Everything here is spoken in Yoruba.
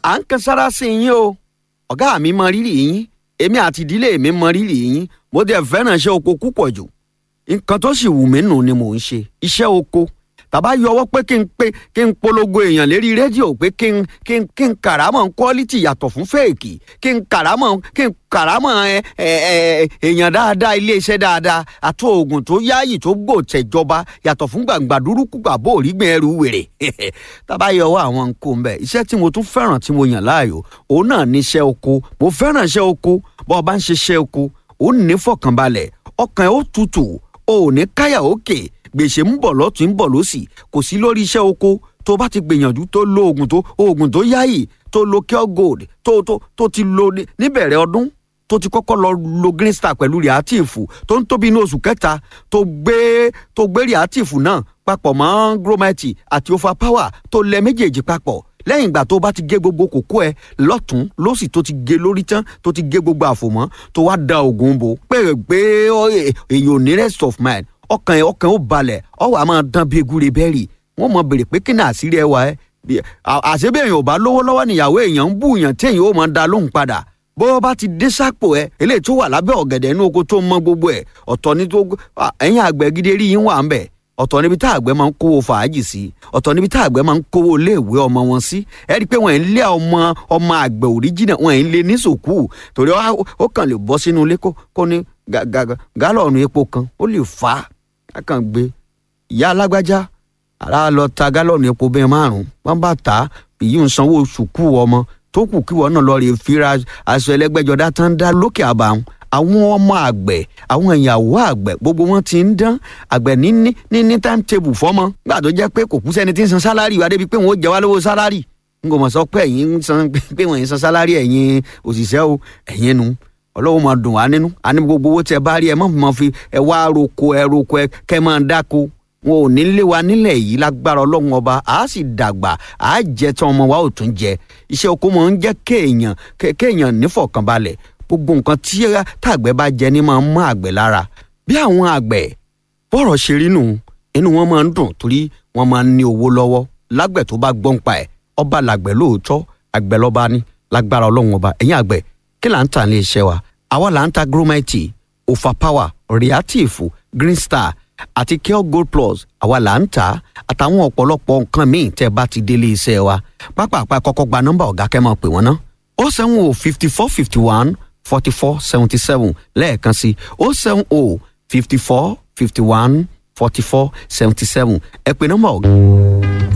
à ń kan sára sí yín o ọ̀gá mi mọ rírì yín èmi àti ìdílé mi mọ rírì yín mo dẹ̀ fẹ́ràn iṣẹ́ oko púpọ̀ jù nǹkan tó sì wù mí nù ni mò ń ṣe iṣẹ́ oko tàbá yọwọ́ pé kí n pé kí n polongo èèyàn lérí rédíò pé kí n kí n kí n kàrámọ̀ quality yàtọ̀ fún fèèkì kí n kàrámọ̀ kí n kàrámọ̀ ẹ ẹ ẹ èèyàn dáadáa iléeṣẹ́ dáadáa àti oògùn tó yáàyè tó gbòòtẹ̀jọba yàtọ̀ fún gbàǹgbà dúrúkú gbàbó òrígbìn ẹrù wèrè tàbá yọwọ́ àwọn nǹkó ń bẹ̀ iṣẹ́ tí mo tún fẹ́ràn tí mo yàn láàyò òun náà ní iṣẹ́ oko mo fẹ́ràn iṣẹ́ oko bọ́ ọ bá ń ṣiṣẹ́ oko ó ní fọkànbalẹ̀ ọkàn ẹ̀ ó tutù ó ní káyà òkè gbèsè ń bọ̀ lọ́tún ń bọ̀ lọ́sì kò sí lórí iṣẹ́ oko tó bá ti gbìyànjú tó lo oògùn tó oògùn tó yáyì tó lo cure gold tó tó tó ti lo níbẹ̀rẹ̀ ọdún tó ti kọ́kọ́ lọ lo green star pẹ̀lú reactive tó ń tóbi ní oṣù kẹta tó gbé tó gbé reactive náà papọ̀ mọ́ gromite àti overpower tó lẹ méjèèjì papọ̀ lẹ́yìn ìgbà tó bá ti gé gbogbo kókó ẹ lọ́tún lọ́sì tó ti gé lórí tán tó ti gé gbogbo àfòmọ́ tó wá da oògùn bò pé pé èyàn ò ní rest of mind ọkàn ẹ ọkàn ó balẹ̀ ọwọ́ a máa dán bí egúre bẹ́ẹ̀rì wọ́n mọ̀ bèrè pé kí ni àṣírí ẹ wà ẹ́ àṣebí èèyàn ò bá lówó lọ́wọ́ níyàwó èèyàn ń bú èèyàn tí èèyàn ó máa da lóhùn padà bó bá ti dé sápò ẹ eléyìí tó wà lábẹ́ ọ̀gẹ̀dẹ̀ inú oko tó mọ gbogbo ẹ̀ ọ̀tọ̀ ní tó ẹ̀yìn àgbẹ̀ gidi rí yín wà ń bẹ̀ ọ̀tọ̀ níbi tá àgbẹ̀ máa ń kówó fàájì sí ọ̀tọ̀ níbi tá àgbẹ̀ máa ń kówó iléèwé ọmọ wọn sí ẹ rí i pé wọ́n ń lé ọmọ ọmọ àgbẹ̀ òríjìnà wọ́n ń lé ní sòkú torí ó kàn lè bọ́ sínú ilé kó ní gálọ̀nù epo kan ó lè fà á kàn gbé ìyá alágbájá ara lọ ta gálọ̀nù epo bẹ́ẹ̀ márùn-ún wọ́n bá tà á èyí ń sanwó sùkú ọmọ tó kù kí wọn náà lọ rè fira aṣọ ẹlẹ́gbẹ́jọdá tán dá lókè àbàwọn àwọn ọmọ àgbẹ̀ àwọn ìyàwó àgbẹ̀ gbogbo wọn ti ń dán àgbẹ̀ ní ní ní ní time table fọ́mọ gbà tó jẹ́ pé kò kú sẹ́ni tí ń san sálárì wa débi pé wọ́n ó jẹ wá lówó sálárì n kò mọ̀ sọ pé ẹ̀yin ń san pé wọ́n ń san sálárì ẹ̀yin òṣìṣẹ́ o ẹ̀yin nu ọlọ́wọ́ máa dùn wá nínú àní gbogbo owó tẹ bá rí ẹ má máa fi ẹ wá roko ẹ roko ẹ kẹ máa dáko wọn ò ní lé wa nílẹ̀ yìí lágbára ọlọ́run ọba àá sì dàgbà àá jẹ tán ọmọ wa ò tún jẹ iṣẹ́ oko máa ń jẹ́ kéèyàn kéèyàn nífọ̀kànbalẹ̀ gbogbo nǹkan tí tàgbẹ̀ bá jẹ ní máa ń mọ́ àgbẹ̀ lára bí àwọn àgbẹ̀ bọ́rọ̀ ṣe rí nù inú wọn máa ń dùn torí wọn máa ń ní owó lọ́wọ́ lágbẹ̀ tó bá gbọ́n pa ẹ̀ ọba làgbẹ̀ lóòótọ́ àgbẹ̀ lọ́ba ní lágbára ọlọ́run ọba ẹ̀yìn àgbẹ̀ kí là ń tà ní iṣẹ́ wa àwa là ń ta gromite overpower reactive green star àti cure gold plus àwa là ń tà àtàwọn ọ̀pọ̀lọpọ̀ nǹkan míì tẹ́ bá ti délé iṣẹ́ wa pápápá kọ́kọ́ gba nọ́mbà ọ̀gá kẹ́ máa pè wọ́n ná ó sẹ́wọ̀n o fifty four fifty one forty four seventy seven lẹ́ẹ̀kan sí ó sẹ́wọ̀n o fifty four fifty one forty four seventy seven ẹ pè nọ́mbà ọ̀gá.